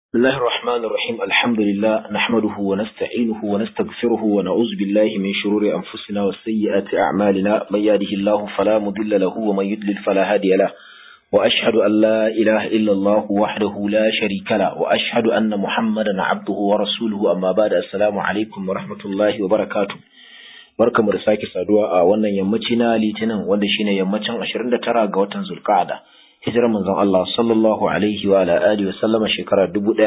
بسم الله الرحمن الرحيم الحمد لله نحمده ونستعينه ونستغفره ونعوذ بالله من شرور أنفسنا وسيئات أعمالنا من يهده الله فلا مضل له ومن يضلل فلا هادي له وأشهد أن لا إله إلا الله وحده لا شريك له وأشهد أن محمدا عبده ورسوله أما بعد السلام عليكم ورحمة الله وبركاته barka mu da sake saduwa a wannan yammaci na litinin wanda shine yammacin 29 ga watan zulqa'ada hijirar manzon Allah sallallahu alaihi wa ala alihi wa sallama shekara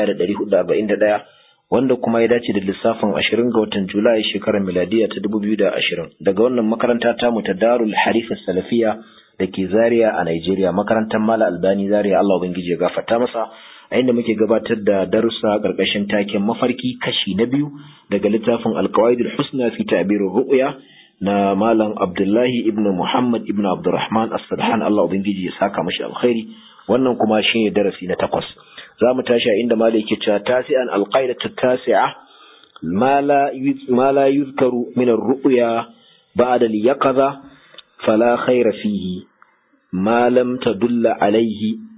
1441 wanda kuma ya dace da lissafin 20 ga watan Julai shekarar miladiya ta 2020 daga wannan makaranta ta mu ta Darul Harif Salafiya da ke Zaria a Nigeria makarantar Mala Albani Zaria Allah ubangiji ya gafarta masa a inda muke gabatar da darussa karkashin taken mafarki kashi na biyu daga littafin Al-Qawaidul Husna fi Ta'birur Ru'ya na Malam Abdullahi ibn Muhammad ibn Abdurrahman As-Sadhan Allah ubangiji ya saka mashi alkhairi wannan kuma shine darasi na takwas za mu tashi a inda Malam yake cewa tasi'an al-qaidatu tasi'a ma la ma la yuzkaru min ar-ru'ya ba'da al-yaqadha fala khayra fihi ma lam tadulla alayhi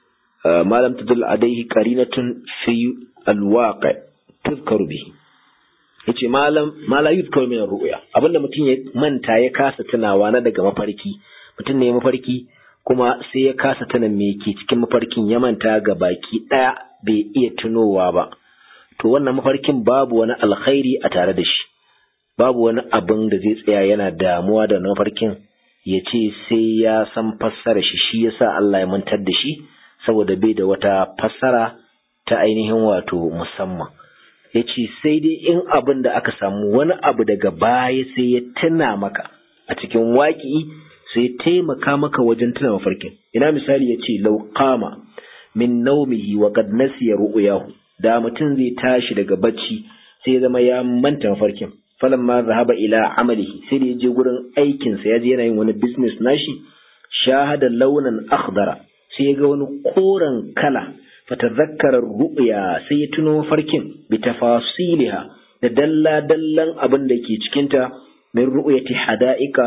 ما لم تدل عليه قرينة في الواقع تذكر به yace malam mala yuzkar min ru'ya abinda mutum ya manta ya kasa tunawa na daga mafarki mutum ne mafarki kuma sai ya kasa tuna me ke cikin mafarkin ya manta ga baki daya bai iya tunowa ba to wannan mafarkin babu wani alkhairi a tare da shi babu wani abin da zai tsaya yana damuwa da mafarkin ya ce sai ya san fassara shi shi yasa Allah ya mantar da shi saboda bai da wata fassara ta ainihin wato musamman ya ce sai dai in abin da aka samu wani abu daga baya sai ya tuna maka a cikin waƙi sai taimaka maka wajen tuna mafarkin ina misali ya ce lauƙama min naumihi wa qad nasiya ru'yahu da mutum zai tashi daga bacci sai ya zama ya manta mafarkin falamma zahaba ila amalihi sai da ya je gurin aikinsa ya je yana yin wani business nashi shahada launan akhdara sai ya ga wani koren kala fatazakkarar ru'ya sai ya tuno farkin bi tafasiliha da dalla dallan abin da ke cikinta min ru'yati hada'ika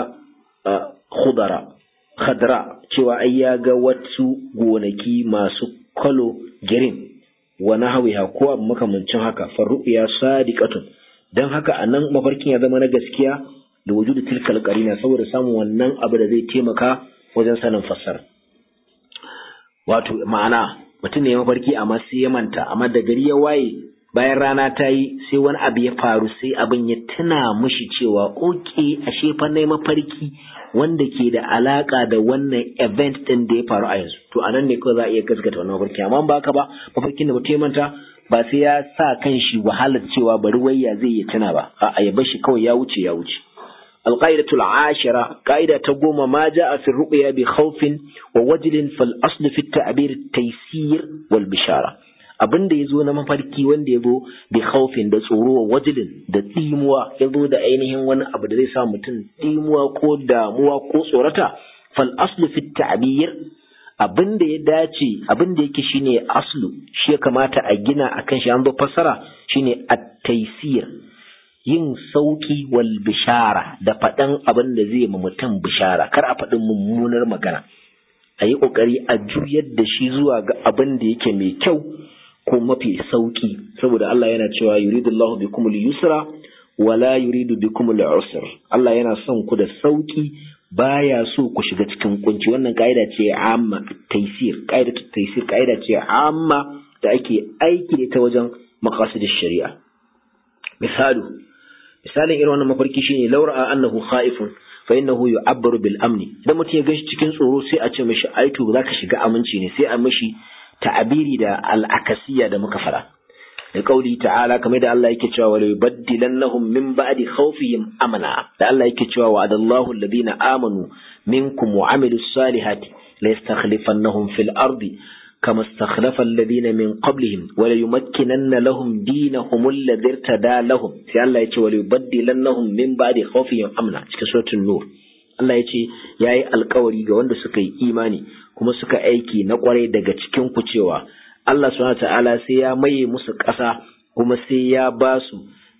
khudara khadra cewa ai ya ga wasu gonaki masu kalo girin wa nahwiha ko abu makamancin haka fa ru'ya sadiqatun dan haka anan mafarkin ya zama na gaskiya da wujudu tilkal qarina saboda samun wannan abu da zai taimaka wajen sanin fassara wato ma'ana mutum ne ya mafarki amma sai ya manta amma da gari ya waye bayan rana ta yi sai wani abu ya faru sai abin ya tuna mushi cewa oke ashe fa na mafarki wanda ke da alaka da wannan event din da ya faru a yanzu to anan ne kawai za a iya gaskata wannan mafarki amma ba haka ba mafarkin da mutum ya manta ba sai ya sa kan shi wahalar cewa bari wayya zai iya tuna ba a ya bar shi kawai ya wuce ya wuce القاعدة العاشرة قاعدة تقوم ما جاء في الرؤيا بخوف ووجل فالأصل في التعبير التيسير والبشارة abin da ya zo na mafarki wanda ya zo bi khaufin da tsoro wa wajilin da tsimuwa ya zo da ainihin wani abu da zai sa mutum tsimuwa ko damuwa ko tsorata fal aslu fi ta'bir abin da ya dace abin da yake shine aslu shi ya kamata a gina akan shi an zo fassara shine at-taysir yin sauki wal bishara da faɗan abin da zai ma mutum bishara kar a faɗin mummunar magana a yi ƙoƙari a juyar da shi zuwa ga abin da yake mai kyau ko mafi sauki saboda Allah yana cewa yuridu Allah bikum al-yusra wala yuridu bikum al-usr Allah yana son ku da sauki baya so ku shiga cikin kunci wannan kaida ce amma taysir kaida taysir kaida ce amma da ake aiki ta wajen maqasidish shari'a misalu misalin irin wannan mafarki shine laura annahu khaifun fa innahu yu'abbaru bil amni idan mutum ya ganshi cikin tsoro sai a ce mishi ai to zaka shiga aminci ne sai a mishi ta'abiri da al-akasiyya da muka fara da kauli ta'ala kamar da Allah yake cewa wala yubaddilannahum min ba'di khawfihim amana da Allah yake cewa wa'adallahu alladhina amanu minkum wa amilus salihati la yastakhlifannahum fil ardi كما استخلف الذين من قبلهم وليمكنن لهم دينهم الذي ارتدى لهم sai Allah ya ce وليبدلنهم من بعد خوفهم امنا cikin suratul nur Allah ya ce yayi alkawari ga wanda suka yi imani kuma suka aiki na kwarai daga cikin ku cewa Allah subhanahu ta'ala sai ya maye musu ƙasa kuma sai ya ba su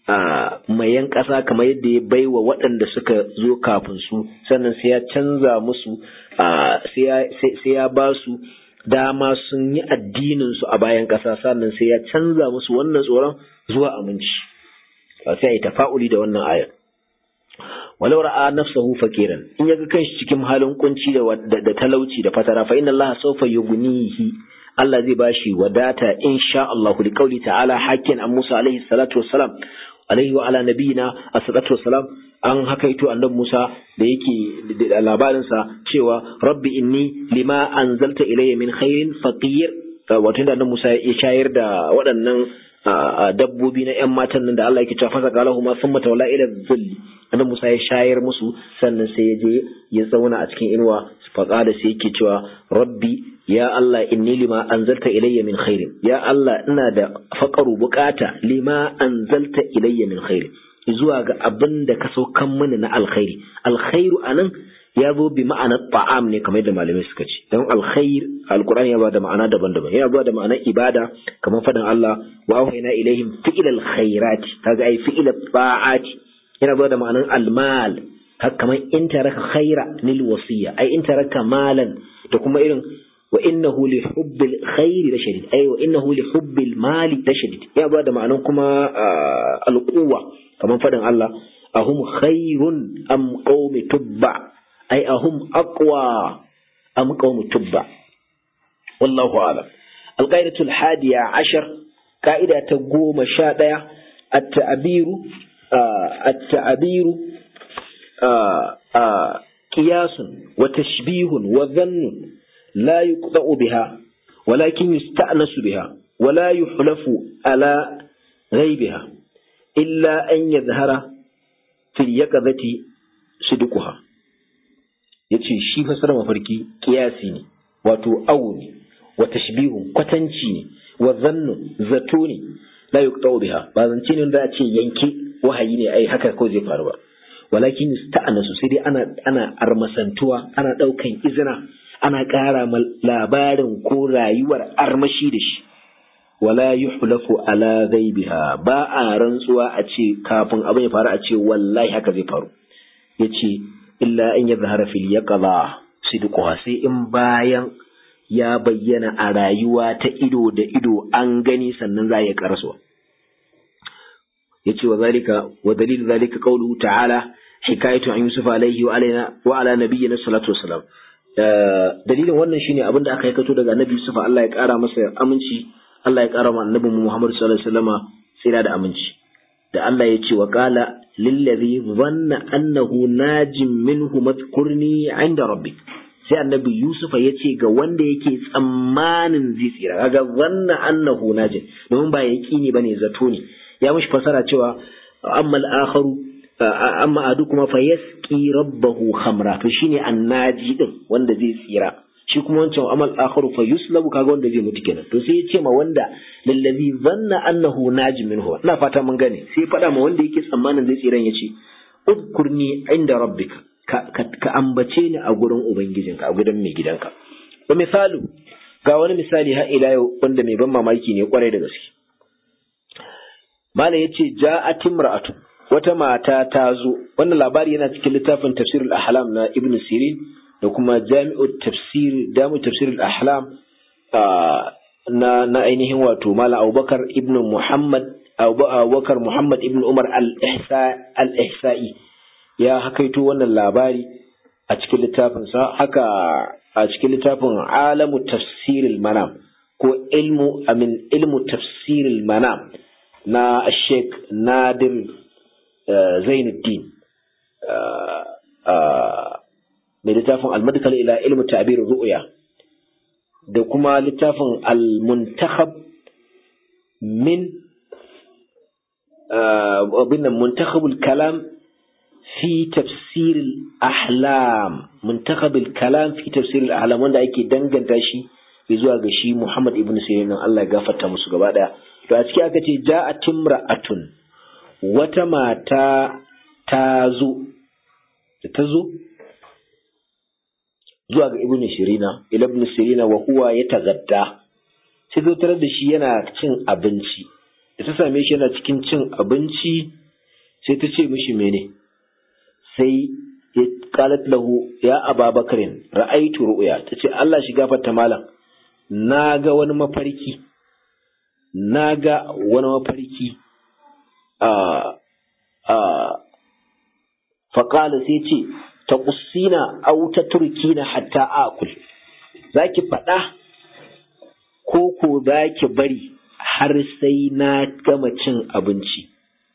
mayan ƙasa kamar yadda ya baiwa waɗanda suka zo kafin su sannan sai ya canza musu sai ya ba su dama sun yi addinin su a bayan ƙasa sannan sai ya canza musu wannan tsoron zuwa aminci sai ya tafa'uli da wannan ayar walau ra'a nafsahu fakiran in yaga kanshi cikin halin kunci da da talauci da fatara fa inna Allah sawfa yughnihi Allah zai bashi wadata insha Allah li qauli ta'ala hakin an Musa alaihi salatu wassalam alaihi wa ala nabiyina as-salatu wassalam an hakaito annabi Musa da yake da labarin sa cewa rabbi inni lima anzalta ilayya min khairin faqir wato da annabi Musa ya shayar da waɗannan dabbobi na ƴan matan nan da Allah yake cewa fasa galahu ma summa tawalla ila dhilli annabi Musa ya shayar musu sannan sai ya je ya zauna a cikin inuwa faqala sai yake cewa rabbi ya Allah inni lima anzalta ilayya min khairin ya Allah ina da faqaru bukata lima anzalta ilayya min khairin zuwa ga abin da ka saukan mini na alkhairi alkhairu anan ya zo bi ma'anar ta'am ne kamar da malamai suka ce don alkhair alqur'ani ya ba da ma'ana daban-daban yana zuwa da ma'anar ibada kamar fadin Allah wa auhayna ilaihim fi'il alkhairati kaga ai fi'il ta'ati yana zuwa da ma'anar almal haka kamar in taraka khaira lil wasiya ai in taraka malan da kuma irin wa innahu li hubbil khairi la shadid ai wa innahu li hubbil mali la shadid ya ba da ma'anar kuma alquwa kamar fadin Allah ahum khairun am qaumi tubba ai ahum aqwa am qaumi tubba wallahu a'lam alqaidatu alhadiya ashar ka'ida ta goma sha ɗaya at-ta'biru at-ta'biru qiyasun wa tashbihun wa dhannun la yuqta'u biha walakin yusta'nasu biha ولا يحلف على غيبها إلا أن يظهر في اليقظة صدقها yace shi fasara mafarki kiyasi ne wato awu ne wa tashbihun kwatanci ne wa zannu zato ne la yuqta'u biha ba zance ne da a ce yanke wahayi ne ai haka ko zai faru ba walakin yusta'anasu sai dai ana ana armasantuwa ana daukan izina ana ƙara labarin ko rayuwar armashi da shi wala yuhlafu ala ghaibiha ba a rantsuwa a ce kafin abin ya faru a ce wallahi haka zai faru yace illa an yadhhara fil yaqza sidquha sai in bayan ya bayyana a rayuwa ta ido da ido an gani sannan za ya karasuwa yace wa zalika wa dalil zalika qawluhu ta'ala hikayatu an yusuf alaihi wa alaina wa ala nabiyyina salatu wassalam dalilin wannan shine abin da aka kato daga annabi yusuf Allah ya kara masa aminci Allah ya kara ma annabi Muhammad sallallahu alaihi wasallama tsira da aminci da Allah ya ce wa qala lillazi dhanna annahu najim minhu madhkurni inda rabbik sai annabi Yusuf ya ce ga wanda yake tsammanin zai tsira kaga zanna annahu najim domin ba yaqini bane zato ne ya mishi fasara cewa amma al-akharu amma adu kuma fa yasqi rabbahu khamra to shine annaji din wanda zai tsira shi kuma wancan amal akharu fa yuslabu kaga wanda zai mutu kenan to sai ya ce ma wanda lallazi zanna annahu naji minhu ina fata mun gane sai ya faɗa ma wanda yake tsammanin zai tsiran ya ce udkurni inda rabbika ka ambace ni a gurin ubangijinka a gurin mai gidanka wa misalu ga wani misali har ila yau wanda mai ban mamaki ne kwarai da gaske malam yace ja'at imra'atu wata mata ta zo wannan labari yana cikin littafin tafsirul ahlam na ibn sirin da kuma jami'ut tafsir damu tafsirul ahlam na na ainihin wato malam abubakar ibn muhammad abubakar muhammad ibn umar al-ihsa'i ya hakaito wannan labari a cikin littafinsa haka a cikin littafin alamu tafsiril manam ko ilmu amin ilmu tafsiril manam na sheikh nadir zainuddin mai littafin almadkal ila ilmu ta'bir ru'ya da kuma littafin al-muntakhab min abin muntakhabul kalam fi tafsir al-ahlam muntakhab al-kalam fi tafsir al-ahlam wanda ake danganta shi zuwa ga shi Muhammad ibn Sirin Allah ya gafarta musu gaba daya to a ciki aka ce ja'a timra'atun wata mata ta zo da ta zo zuwa ga ibn Sirina ibn Sirina wa huwa ya tagadda sai zo tarar da shi yana cin abinci da ta same shi yana cikin cin abinci sai ta ce mishi mene sai qalat lahu ya ababakarin ra'aitu ru'ya tace Allah shi gafarta malam na ga wani mafarki na ga wani mafarki a a faƙala sai ce ta ƙusina au ta turkina hatta akul za ki faɗa ko ko za ki bari har sai na gama cin abinci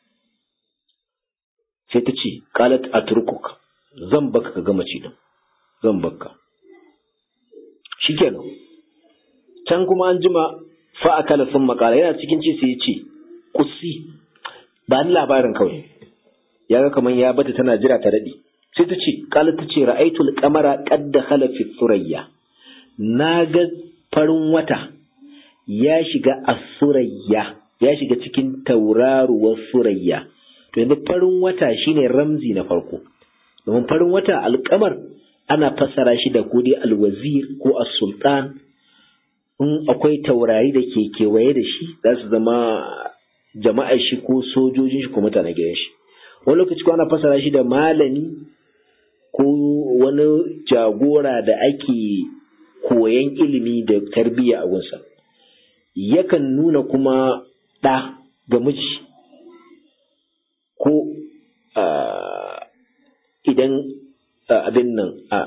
sai ta ce qalat atrukuk zan baka ka gama ci din zan baka shikenan can kuma an jima fa akala sun makala yana cikin ci sai ya ce kusi ba ni labarin kawai ya ga kamar ya bata tana jira ta daɗe sai ta ce qalat ta ce ra'aytul qamara qad dakhala fi thurayya na ga farin wata ya shiga a surayya ya shiga cikin tauraruwar surayya to yanzu farin wata shine ramzi na farko domin farin wata alkamar ana fassara shi da ko dai alwazir ko as-sultan in akwai taurari da ke kewaye da shi za su zama jama'ar shi ko sojojin shi ko mutanen gidan shi wani lokaci ko ana fassara shi da malami ko wani jagora da ake koyan ilimi da tarbiyya a gunsa yakan nuna kuma ɗa ga miji ko idan abin nan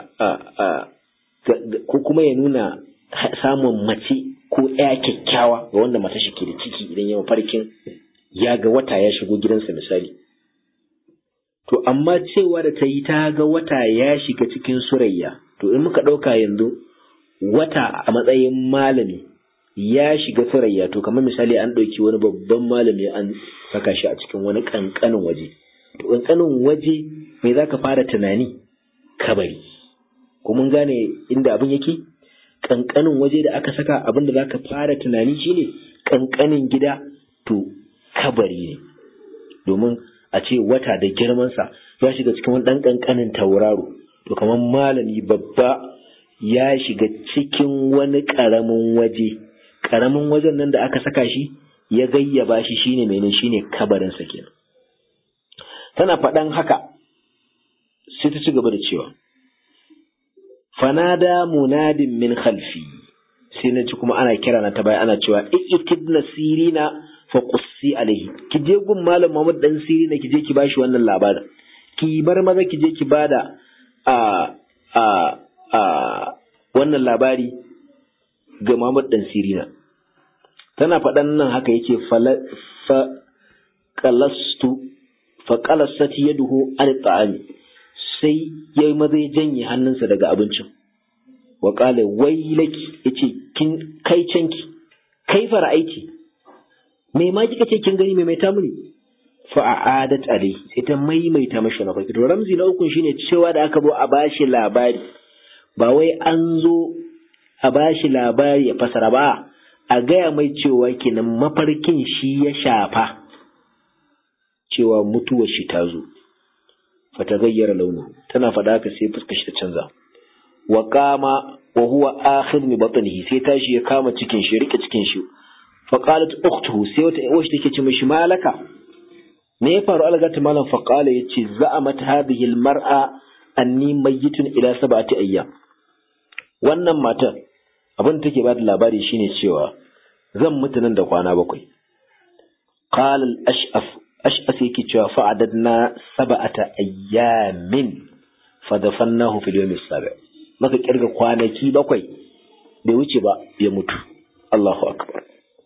ko kuma ya nuna samun mace ko ya kyakkyawa ga wanda mata shi ke da ciki idan ya farkin ya ga wata ya shigo gidansa misali to amma cewa da ta yi ta ga wata ya shiga cikin surayya to in muka ɗauka yanzu wata a matsayin malami ya shiga surayya to kamar misali an ɗauki wani babban malami an saka shi a cikin wani ƙanƙanin waje to ƙanƙanin waje mai za ka fara tunani kabari ko mun gane inda abin yake ƙanƙanin waje da aka saka abin da za ka fara tunani shine ƙanƙanin gida to kabari ne domin a ce wata da girmansa ya shiga cikin wani ɗan ƙanƙanin tauraro to kamar malami babba ya shiga cikin wani ƙaramin waje ƙaramin wajen nan da aka saka shi ya gayyaba shi shine mene shine kabarinsa kenan tana faɗan haka sai ta ci gaba da cewa fanada munadin min khalfi sai na ci kuma ana kira na ta baya ana cewa ikitibna sirina fa qussi alaihi ki je gun malam Muhammad dan sirina ki je ki bashi wannan labarin ki bar maza ki je ki bada a a a wannan labari ga Muhammad dan sirina tana faɗan nan haka yake fa qalastu fa qalasat yaduhu an ta'ami sai yayi maza ya janye hannunsa daga abincin wa qala wailaki yace kin kai canki kai fara'aiti me ma kika ce kin gani me mai ta muni fa a'adat alai sai ta maimaita mashi na farko to ramzi na ukun shine cewa da aka zo a bashi labari ba wai an zo a bashi labari ya fasara ba a gaya mai cewa kenan mafarkin shi ya shafa cewa mutuwar shi ta zo fata gayyara launu tana faɗa haka sai fuskar shi ta canza wa kama wa huwa akhir mi batnihi sai tashi ya kama cikin shi rike cikin shi fa qalat ukhtuhu sai wata uwa take ce mishi malaka me ya faru algata malam fa qala yace za'amat hadhihi almar'a anni mayyitun ila sab'ati ayyam wannan matar abin take ba da labari shine cewa zan mutu nan da kwana bakwai qala al-ash'af ash'af yake cewa fa'adadna sab'ata ayyamin fa dafannahu fil yawm as-sabi' maka kirga kwanaki bakwai bai wuce ba ya mutu Allahu akbar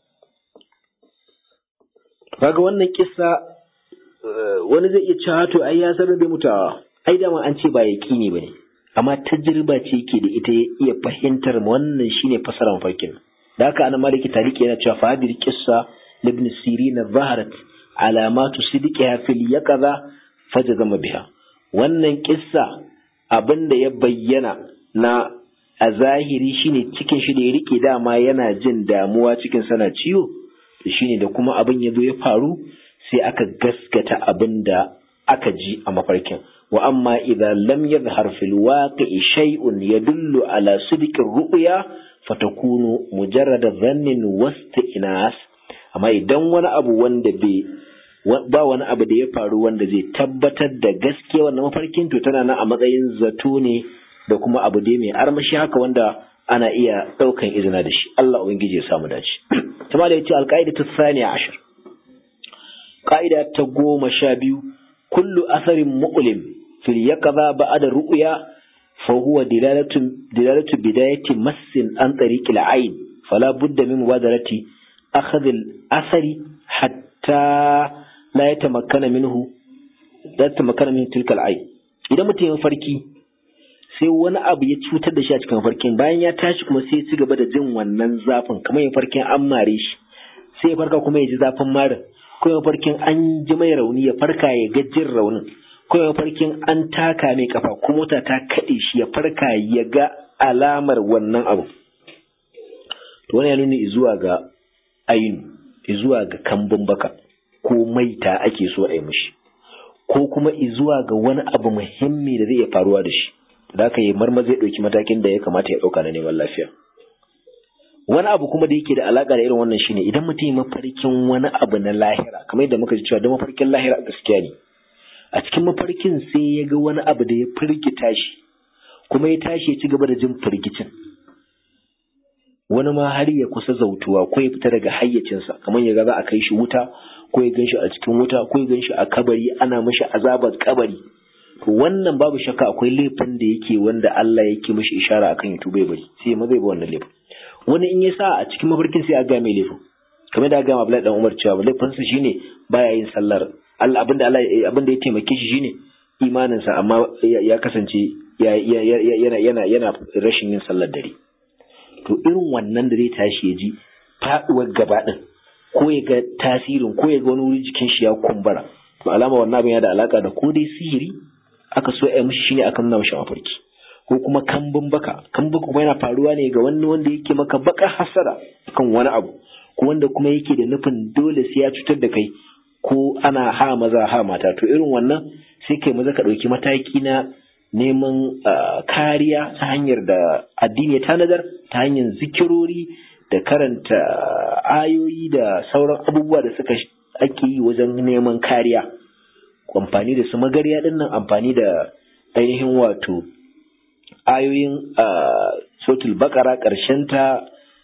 kaga wannan kissa wani zai iya cewa to ai ya sanar da mutawa ai dama an ce ba yaqini bane amma tajriba ce yake da ita ya iya fahimtar wannan shine fasaran mafarkin da haka ana maliki taliki yana cewa fadir qissa ibn sirin zaharat alamatu sidqiha fil yaqza fajazama biha wannan kissa abinda ya bayyana na a zahiri shine cikin shi da ya rike dama yana jin damuwa cikin sana ciwo to shine da kuma abin ya zo ya faru sai aka gaskata abin da aka ji a mafarkin wa amma idza lam yadhhar fil waqi'i shay'un yadullu ala sidqi ru'ya fatakunu mujarrada dhannin wasti'nas amma idan wani abu wanda bai ba wani abu da ya faru wanda zai tabbatar da gaskiya wannan mafarkin to tana nan a matsayin zato ne da kuma abu dai mai armashi haka wanda ana iya ɗaukan izina da shi Allah ubangiji ya samu dace kuma da yace alqaida ta thaniya ashar qaida ta goma sha biyu kullu asarin mu'lim fil yaqza ba'da ru'ya fa huwa dilalatu dilalatu bidayati massin an tariqil ayn fala budda min mubadarati akhadh al asari hatta la yatamakkana minhu la yatamakkana min tilka al ayn idan mutum ya farki sai wani abu ya cutar da shi a cikin farkin bayan ya tashi kuma sai ya ci gaba da jin wannan zafin kamar ya farkin an mare shi sai ya farka kuma ya ji zafin marin ko ya farkin an ji mai rauni ya farka ya ga jin raunin ko ya farkin an taka mai kafa ko mota ta kaɗe shi ya farka ya ga alamar wannan abu to wani ya nuna zuwa ga ainu zuwa ga kambun baka ko maita ake so a yi mishi ko kuma zuwa ga wani abu muhimmi da zai iya faruwa da shi da aka yi marma zai ɗauki matakin da ya kamata ya ɗauka na neman lafiya wani abu kuma da yake da alaƙa da irin wannan shine idan mutum ya mafarkin wani abu na lahira kamar yadda muka ji cewa da mafarkin lahira gaskiya ne a cikin mafarkin sai ya ga wani abu da ya firgita shi kuma ya tashi ya ci gaba da jin firgicin wani ma har ya kusa zautuwa ko ya fita daga hayyacinsa kamar ya ga za a kai shi wuta ko ya gan shi a cikin wuta ko ya gan shi a kabari ana mashi azabar kabari to wannan babu shakka akwai laifin da yake wanda Allah yake mishi ishara akan ya bai bari sai ma zai ba wannan laifin wani in ya sa a cikin mafarkin sai a ga mai laifin kamar da ga ma Abdullahi dan Umar cewa laifin sa shine baya yin sallar Allah abinda Allah abinda ya taimake shi shine imanin sa amma ya kasance yana yana yana rashin yin sallar dare to irin wannan da zai tashi ya ji faduwar gaba din ko ya ga tasirin ko ya ga wani wuri jikin shi ya kumbura to alama wannan abin ya da alaka da ko dai sihiri aka so ya mishi shine aka nuna mishi mafarki ko kuma kambun baka kambun kuma yana faruwa ne ga wani wanda yake maka baka hasara kan wani abu ko wanda kuma yake da nufin dole sai ya cutar da kai ko ana ha maza ha mata to irin wannan sai kai maza ka ɗauki mataki na neman kariya ta hanyar da addini ya tanadar ta hanyar zikirori da karanta ayoyi da sauran abubuwa da suka ake yi wajen neman kariya amfani da su magarya din nan amfani da ainihin wato ayoyin sautul bakara ta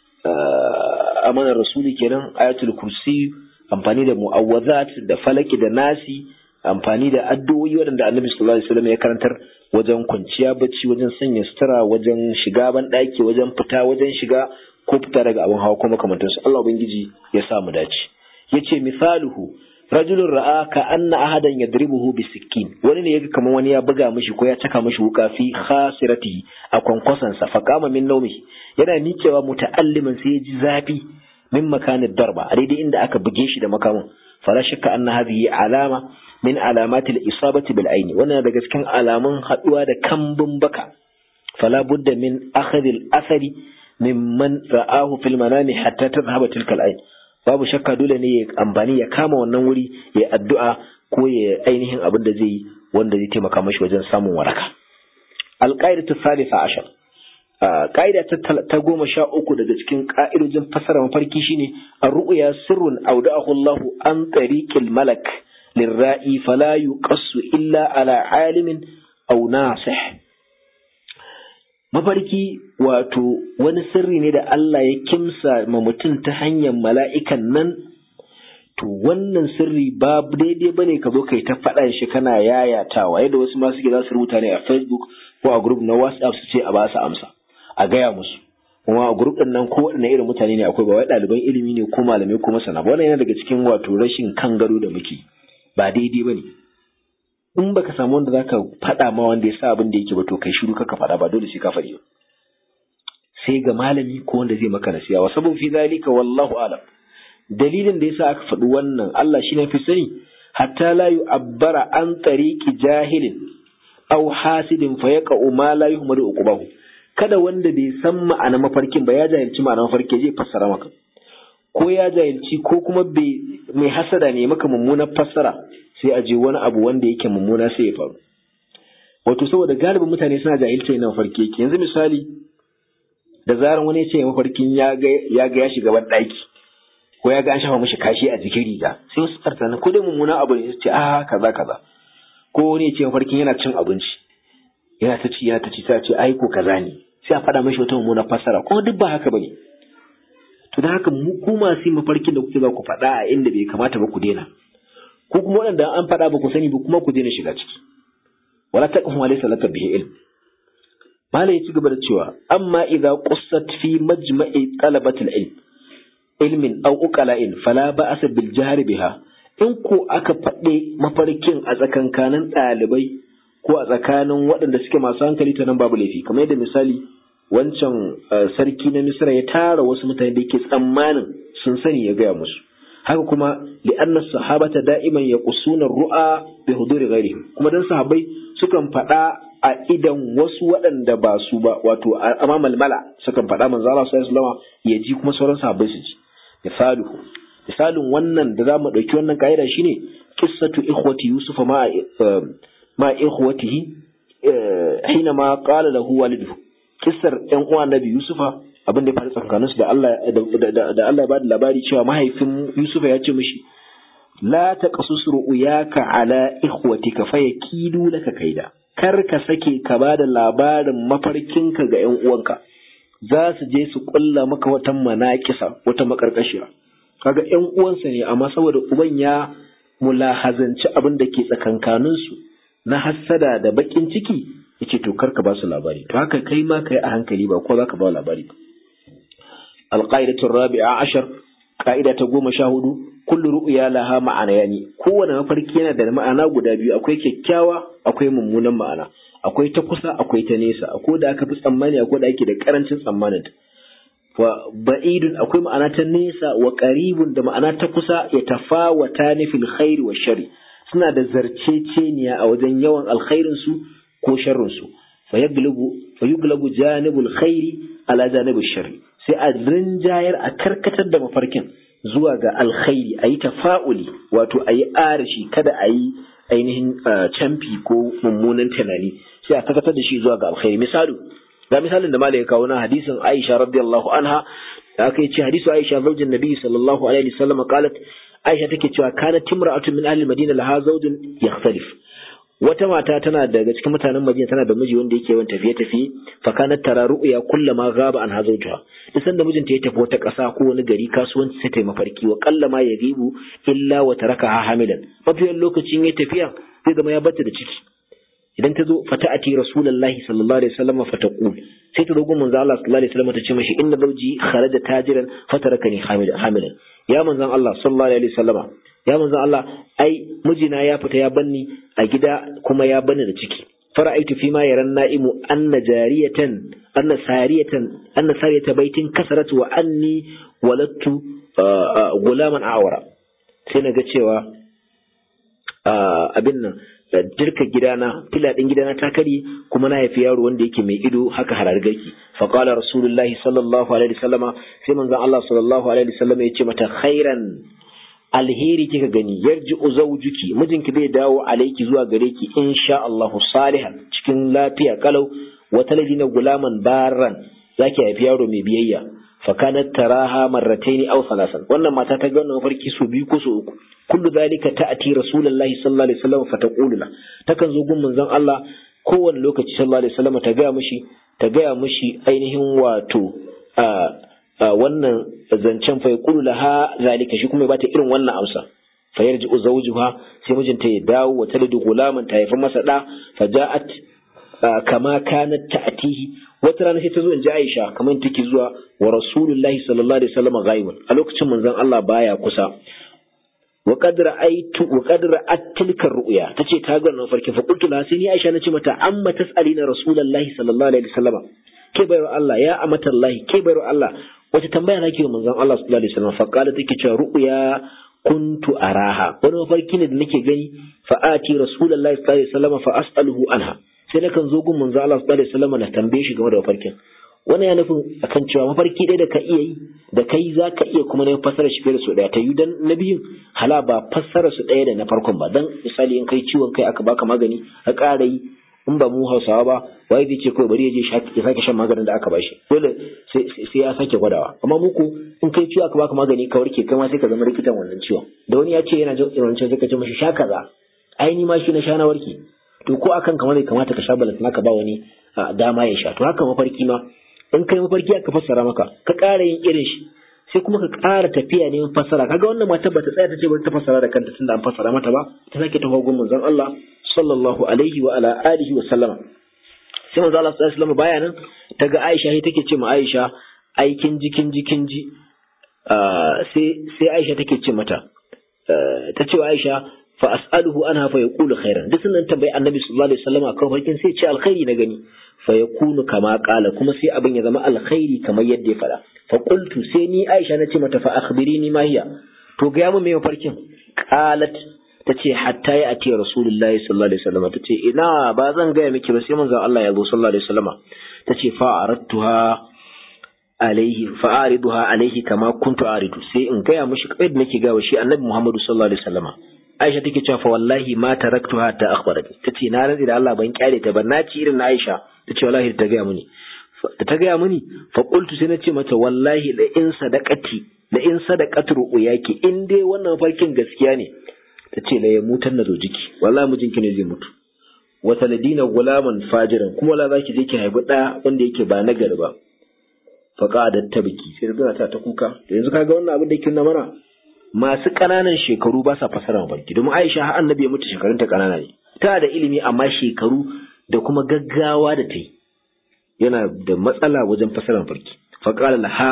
amanar rasuli kenan ayatul kursi amfani da mu'awwazat da falaki da nasi amfani da addu'o'i waɗanda annabi sallallahu alaihi wasallam ya karantar wajen kwanciya bacci wajen sanya sutura wajen shiga ban ɗaki wajen fita wajen shiga ko fita daga abin hawa ko makamantansu Allah ubangiji ya sa mu dace yace misaluhu rajulun ra'a ka anna ahadan yadribuhu bisikkin wani ne yaga kamar wani ya buga mishi ko ya caka mishi wuka fi khasiratihi a kwankwasan sa fa kama min naumi yana miƙewa muta'alliman sai ya ji zafi min makanin darba a daidai inda aka buge shi da makamin fala shakka anna hadhihi alama min alamati al-isabati bil aini wannan daga cikin alamun haduwa da kambun baka fala budda min akhadhi al-athari mimman ra'ahu fil manami hatta tadhhaba tilka al-ain babu shakka dole ne ya amfani ya kama wannan wuri ya addu'a ko ya ainihin abin da zai yi wanda zai taimaka mashi wajen samun waraka alƙa'idatu salisa ashar ƙa'ida ta goma sha uku daga cikin ƙa'idojin fasara mafarki shine ar-ru'ya sirrun awda'ahu Allah an tariqil malak lirra'i fala yuqassu illa ala alimin aw nasih mafarki wato wani sirri ne da Allah ya kimsa ma mutum ta hanyar mala'ikan nan to wannan sirri ba daidai ba ne ka zo kai ta faɗa shi kana yayatawa yadda wasu masu ke za su rubuta ne a facebook ko a group na whatsapp su ce a ba su amsa a gaya musu kuma a group ɗin nan ko waɗanne irin mutane ne akwai ba wai ɗaliban ilimi ne ko malamai ko masana ba wannan yana daga cikin wato rashin kan gado da muke ba daidai ba ne in baka samu wanda zaka faɗa ma wanda ya sa abin da yake ba to kai shiru kaka faɗa ba dole sai ka faɗi sai ga malami ko wanda zai maka nasiha wa sabu fi zalika wallahu alam dalilin da yasa aka faɗi wannan Allah shi ne fi sani hatta la yu'abbara an tariqi jahilin aw hasidin fa yaqa'u ma la yuhmadu uqbahu kada wanda bai san ma'ana mafarkin ba ya jahilci ma'ana mafarki zai fassara maka ko ya jahilci ko kuma bai mai hasada ne maka mummunar fassara sai a je wani abu wanda yake mummuna sai ya faru wato saboda galibin mutane suna jahilta yana mafarki yake yanzu misali da zaran wani ya ce mafarkin ya ga ya shiga ban ɗaki ko ya ga an shafa mishi kashi a jikin riga sai wasu tsartana ko dai mummuna abu ne ce a kaza kaza ko wani ya ce mafarkin yana cin abinci yana ta ci yana ta ci sai ce ai ko kaza ne sai a faɗa mashi wata mummunar fassara kuma duk ba haka bane to da haka mu ku masu mafarkin da kuke za ku faɗa a inda bai kamata ba ku daina ko kuma waɗanda an faɗa ba ku sani ba kuma ku daina shiga ciki wala taqfu ma laysa laka bihi ilm mala ya ci gaba da cewa amma idza qussat fi majma'i talabat ilm ilmin aw uqala'in fala ba'sa bil jahri biha in ko aka faɗe mafarkin a tsakankanin ɗalibai ko a tsakanin waɗanda suke masu hankali ta nan babu laifi kamar yadda misali wancan sarki na misra ya tara wasu mutane da yake tsammanin sun sani ya gaya musu haka kuma li'anna sahabata da'iman yaqusuna ru'a bi huduri ghairihim kuma dan sahabbai sukan faɗa a idan wasu waɗanda ba su ba wato amma malmala sukan faɗa manzo Allah sallallahu alaihi wasallam ya ji kuma sauran sahabbai su ji misaluhu misalin wannan da zamu dauki wannan kaida shine qissatu ikhwati yusufa ma ma ikhwatihi hina ma qala lahu waliduhu kissar ƴan uwa nabi yusufa abin da ya faru tsakanin su da Allah da Allah ya bada labari cewa mahaifin yusufa ya ce mishi la taqasus ru'yaka ala ikhwatika fayakidu laka kaida kar ka sake ka bada labarin mafarkinka ga ƴan uwanka za su je su kulla maka wata manakisa wata makarkashiya kaga ƴan uwansa ne amma saboda uban ya mulahazanci abin da ke tsakankaninsu na hassada da bakin ciki yace to karka ba su labari to haka kai ma kai a hankali ba ko za ka ba labari ba alqaidatu rabi'a ashar ka'ida ta goma sha hudu kullu ru'ya laha ma'ana yani kowane mafarki yana da ma'ana guda biyu akwai kyakkyawa akwai mummunan ma'ana akwai ta kusa akwai ta nesa akwai da aka fi tsammani akwai da ake da karancin tsammanin wa ba'idun akwai ma'ana ta nesa wa qaribun da ma'ana ta kusa ya tafawata ni fil khairi wa shari suna da zarceceniya a wajen yawan alkhairin su ko sharrin su fa yaglabu fa yuglabu janibul khairi ala janibul sharri sai a rinjayar a karkatar da mafarkin zuwa ga alkhairi a yi tafa'uli wato a yi arashi kada a yi ainihin camfi ko mummunan tunani sai a karkatar da shi zuwa ga alkhairi misali ga misalin da malai ya kawo na hadisin Aisha radiyallahu anha da aka yi ce hadisu Aisha zaujin Nabi sallallahu alaihi wasallam qalat Aisha take cewa kana timra'atun min ahli Madina laha zawjun yakhtalif wata mata tana daga cikin mutanen Madina tana da miji wanda yake yawan tafiye tafiye fa kanat tara ru'ya kullama ghaba an hazawjuha duk sanda mijinta ya tafi wata ƙasa ko wani gari kasuwanci sai ta yi mafarki wa kallama ya gibu illa wa tarakaha hamilan mafiyan lokacin ya tafiya zai zama ya bata da ciki idan ta zo fata ati rasulullahi sallallahu alaihi wasallam fataqul sai ta zo gun manzo Allah sallallahu alaihi wasallam ta ce mishi inna zawji kharaja tajiran fatarakani hamilan ya manzon Allah sallallahu alaihi wasallama ya manzon Allah ai mijina ya fita ya banni a gida kuma ya banni da ciki fara'aitu fi ma yaran na'imu anna jariyatan anna sariyatan anna sariyata baitin kasarat wa anni walattu gulaman awara sai na ga cewa abin nan jirka gidana filadin gidana ta kare kuma na haifi yaro wanda yake mai ido haka harargaki fa qala rasulullahi sallallahu alaihi wasallama sai manzon Allah sallallahu alaihi wasallama ya ce mata khairan alheri kika gani yarji zawjuki mijinki zai dawo alaiki zuwa gare ki insha Allah salihan cikin lafiya kalau wa talidina gulaman barran zaki haifi yaro mai biyayya fa kanat taraha marratayn aw thalasan wannan mata ta ga wannan mafarki su biyu ko su uku kullu zalika ta'ati rasulullahi sallallahu alaihi wasallam fa taqulu la takan zo gun manzon Allah kowane lokaci sallallahu alaihi wasallam ta ga mishi ta ga mishi ainihin wato wannan zancen fa yaqulu laha zalika shi kuma ya bata irin wannan amsa fa yarji zawjuha sai mijinta ya dawo wa talidu gulaman ta haifa masa da fa ja'at kama kanat ta'tihi wata rana sai ta zo in ji Aisha kamar take zuwa wa Rasulullahi sallallahu alaihi wasallam ghaibun a lokacin manzon Allah baya kusa wa qad ra'aytu wa qad ra'at tilka ru'ya tace ta ga wannan farkin fa qultu la sai ni Aisha nace mata amma tas'alina Rasulullahi sallallahu alaihi wasallam ke bayar Allah ya amata Allah ke bayar Allah wace tambaya nake wa manzon Allah sallallahu alaihi wasallam fa qala take cewa ru'ya kuntu araha wani mafarki ne da nake gani fa ati Rasulullahi sallallahu alaihi wasallam fa as'aluhu anha sai na kan zo gun manzo Allah sallallahu alaihi wasallam na tambaye shi game da mafarkin wannan ya nufin akan cewa mafarki ɗaya da ka iya yi da kai za ka iya kuma na fassara shi fiye da su ɗaya ta yi dan na biyun hala ba fassara su ɗaya da na farkon ba dan misali in kai ciwon kai aka baka magani a ƙara yi in ba mu hausawa ba wai zai ce kawai bari ya je ya sake shan maganin da aka bashi dole sai ya sake gwadawa amma muku in kai ciwo aka baka magani ka warke kai ma sai ka zama likitan wannan ciwon da wani ya ce yana jin irin sai ka ce mashi sha kaza ai ni ma shi na sha na warke to ko akan kamar bai kamata ka sha balantana ka ba wani dama ya sha to haka mafarki ma in kai mafarki aka fassara maka ka ƙara yin irin shi sai kuma ka ƙara tafiya neman fassara kaga wannan mata bata tsaya ta ce ba ta fassara da kanta tunda an fassara mata ba ta sake tafi gun manzon Allah sallallahu alaihi wa ala alihi wa sallama sai manzon Allah sallallahu alaihi wa sallam baya nan ta ga Aisha sai take ce ma Aisha aikin jikin jikin ji sai sai Aisha take ce mata ta ce wa Aisha fa as'aluhu anha fa yaqulu khairan duk sunan tambayi annabi sallallahu alaihi wasallam akan farkin sai ce alkhairi na gani fa yakunu kama qala kuma sai abin ya zama alkhairi kamar yadda ya fada fa qultu sai ni Aisha na ce mata fa akhbirini ma hiya to ga mu me mafarkin qalat tace hatta ya ati rasulullahi sallallahu alaihi wasallam tace ina ba zan ga miki ba sai manzon Allah ya zo sallallahu alaihi wasallam tace fa aradtuha alaihi fa ariduha alaihi kama kuntu aridu sai in gaya mishi kai da nake gawa shi annabi Muhammadu sallallahu alaihi wasallam Aisha take cewa fa wallahi ma taraktuha ta akhbarat tace na rantsi da Allah ban kyale ta ban naci irin na Aisha tace wallahi ta gaya mini da ta gaya mini fa qultu sai nace mata wallahi la in sadaqati la in sadaqatu ru'yaki in dai wannan farkin gaskiya ne tace la ya mutan na zo jiki wallahi mijinki ne zai mutu wa saladina gulaman fajiran kuma la zaki je ki haifi da wanda yake ba nagari ba fa qadat tabki sai da ta ta kuka to yanzu kaga wannan abin da yake nuna mana masu ƙananan shekaru ba sa fasara mafarki domin Aisha har annabi ya mutu shekarun ta ƙanana ne ta da ilimi amma shekaru da kuma gaggawa da ta yi yana da matsala wajen fasara mafarki fa qala laha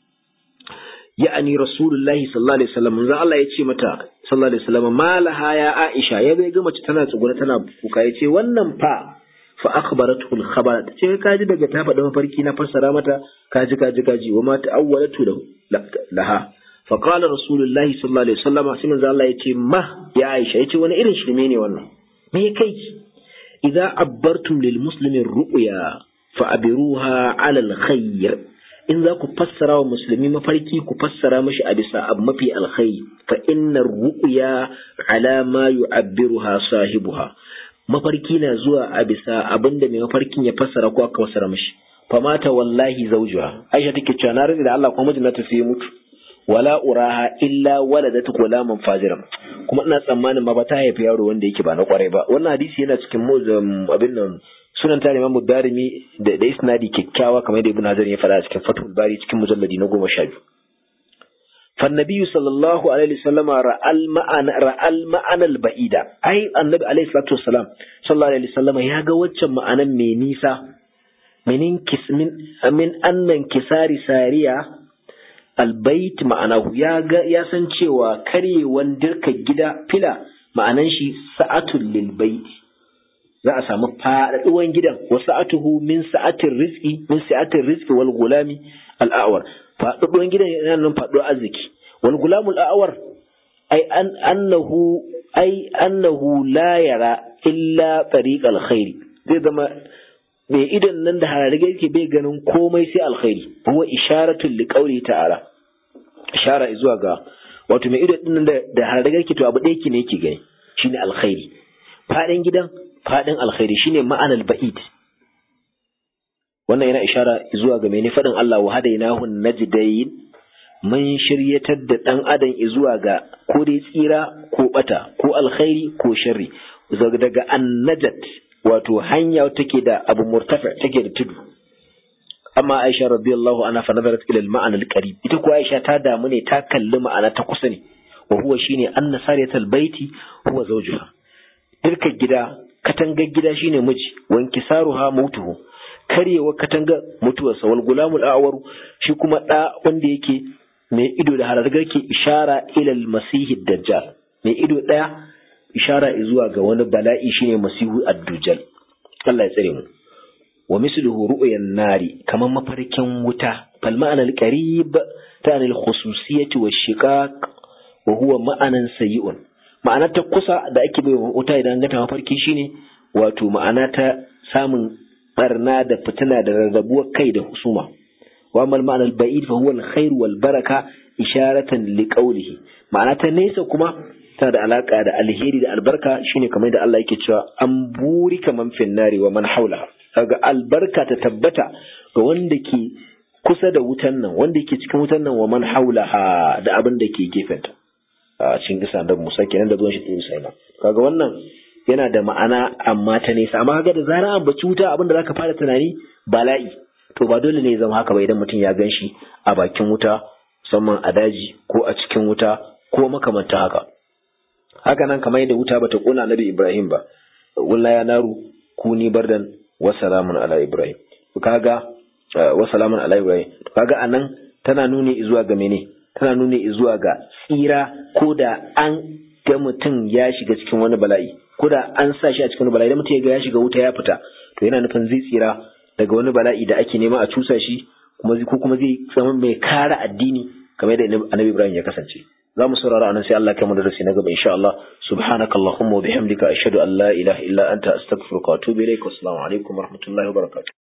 ya'ani rasulullahi sallallahu alaihi wasallam manzo Allah ya ce mata sallallahu alaihi wasallam malaha ya Aisha ya bai ga mace tana tsuguna tana kuka ya ce wannan fa fa akhbaratu al-khabar ta ce kaji daga ta faɗa mafarki na fassara mata kaji kaji kaji wa ma ta'awwalatu laha فقال رسول الله صلى الله عليه وسلم sai manzo Allah yace ma ya Aisha yace wani irin shirme ne wannan me kai idza abbartum lil muslimin ru'ya fa abiruha ala al khair in za ku fassara wa musulmi mafarki ku fassara mashi a bisa abu mafi alkhairi fa innar ru'ya ala ma yu'abbiruha sahibuha mafarki na zuwa a bisa abinda mai mafarkin ya fassara ko aka fassara mashi famata wallahi zawjuha Aisha take cewa na rage da Allah kuma mijinta sai ya mutu wala uraha illa waladat gulaman fajiran kuma ina tsammanin ma ba ta haifi yaro wanda yake ba na kwarai ba wannan hadisi yana cikin muzam abin nan sunan ta Imam Darimi da da isnadi kyakkyawa kamar da Ibn Hajar ya faɗa a cikin Fathul Bari cikin mujalladi na goma sha biyu فالنبي صلى الله عليه وسلم رأى المعنى رأى المعنى البعيدة أي النبي عليه الصلاة والسلام صلى الله عليه وسلم يا جوتش معنى مينيسا من انكس من من أن انكسار سارية albait ma'anahu ya ga ya san cewa karyewan dirka gida fila ma'anan shi sa'atul lil bait za a samu faɗaɗuwan gidan wa sa'atuhu min sa'atir rizqi min sa'atir rizqi wal gulami al a'war faɗaɗuwan gidan yana nan faɗuwar arziki wal gulamul a'war ai an annahu ai annahu la yara illa tariqal khairi zai zama mai idan nan da hararrage yake bai ganin komai sai alkhairi huwa isharatun liqauli ta'ala ishara zuwa ga wato mai idan din da da hararrage yake to abu da yake ne yake gani shine alkhairi fadin gidan fadin alkhairi shine ma'anar ba'id wannan yana ishara zuwa ga mai fadin Allah wa hadainahu najdayn mun shiryatar da dan adam zuwa ga ko dai tsira ko bata ko alkhairi ko sharri daga annajat wato hanya take da abu murtafi take da tudu amma Aisha radiyallahu anha fa nazarat ila al-ma'ana al-qarib ita ko Aisha ta damu ne ta kalli ma'ana ta kusa ne wa huwa shine anna sariyatal baiti huwa zawjuha dirka gida katangar gida shine miji wanki saruha mautuhu karyewa katanga mutuwarsa wal gulamul a'waru shi kuma da wanda yake mai ido da harargar ke ishara ila al-masih dajjal mai ido daya ishara zuwa ga wani bala'i shine masihu ad-dujjal Allah ya tsare mu wa misluhu ru'yan nari kaman mafarkin wuta fal ma'ana al-qarib ta'ani al-khususiyyati wash-shiqaq wa huwa ma'anan sayyi'un ma'ana ta kusa da ake bai wuta idan ga ta mafarki shine wato ma'ana ta samun barna da fitina da rarrabuwar kai da husuma wa mal ma'ana al-ba'id fa huwa al-khair wal baraka isharatan liqawlihi ma'ana ta nesa kuma tana da alaka da alheri da albarka shine kamar da Allah yake cewa an buri kaman finnari wa man haula kaga albarka ta tabbata ga wanda ke kusa da wutan nan wanda yake cikin wutan nan wa man haula da abin da ke gefenta a cikin kisa da Musa kenan da zuwan shi da Musa kaga wannan yana da ma'ana amma ta nesa amma kaga da zarar an baci wuta abin da zaka fara tunani bala'i to ba dole ne ya zama haka ba idan mutum ya gan shi a bakin wuta musamman a daji ko a cikin wuta ko makamanta haka haka nan kamar yadda wuta bata kona nabi Ibrahim ba walla ya naru kuni bardan wa salamun ala Ibrahim kaga wa salamun ala Ibrahim kaga anan tana nuni zuwa ga mene tana nuni zuwa ga tsira ko da an ga mutum ya shiga cikin wani bala'i ko da an sa shi a cikin wani bala'i da mutum ya ga ya shiga wuta ya fita to yana nufin zai tsira daga wani bala'i da ake nema a cusa shi kuma ko kuma zai zama mai kare addini kamar yadda annabi Ibrahim ya kasance za mu saurara anan sai Allah kai mu darasi na gaba insha Allah subhanaka allahumma wa bihamdika ashhadu an la ilaha illa anta astaghfiruka wa atubu ilaik assalamu alaikum wa rahmatullahi wa barakatuh